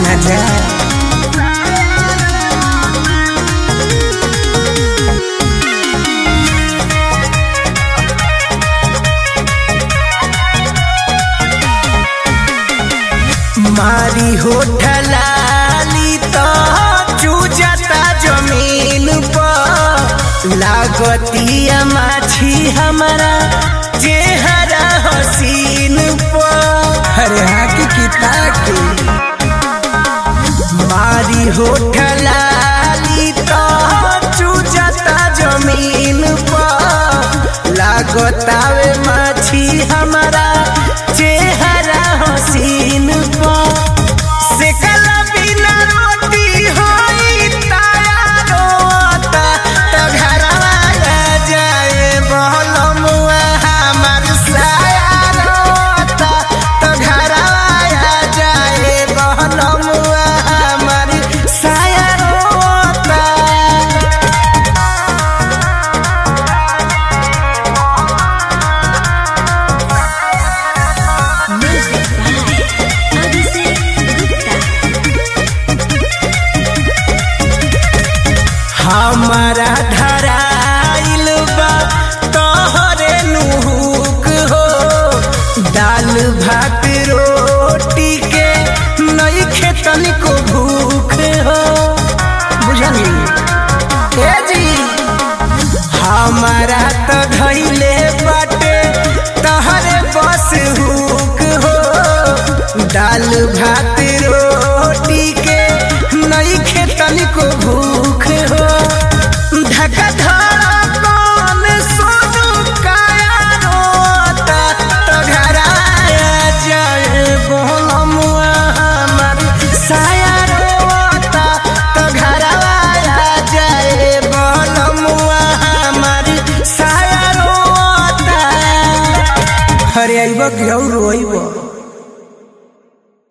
ना जा मारी होठलाली तो चूजता जमीन पर लागतिया माछी हमारा चेहरा हसीन पर अरे हाँ की किता के मारी होठलाली तो चूजता जमीन पर लागतावे माछी हमारा चेहरा हसीन पर से कला बिना रोटी होई ताया रोता तो घरवा आ जाए बहलमुआ हमार साया रोता तो घरवा आ जाए बहलमुआ हमार साया रोता Music by Abhishek Gupta. हमारा धराइल बा तोहरे नुहुक हो दाल भात रोटी के नई खेतन को भूख हो बुझली ए जी हमारा तो धैले बाटे तहरे बस हुक हो दाल भात रोटी के नई खेतन को भूख हो ढका धड़कन सोनू काया रोता तो घराया जाए बोलमुआ हमार साया रोता तो घरवाया जाए बोलमुआ हमार साया रोता अरे अइब कि और रोइब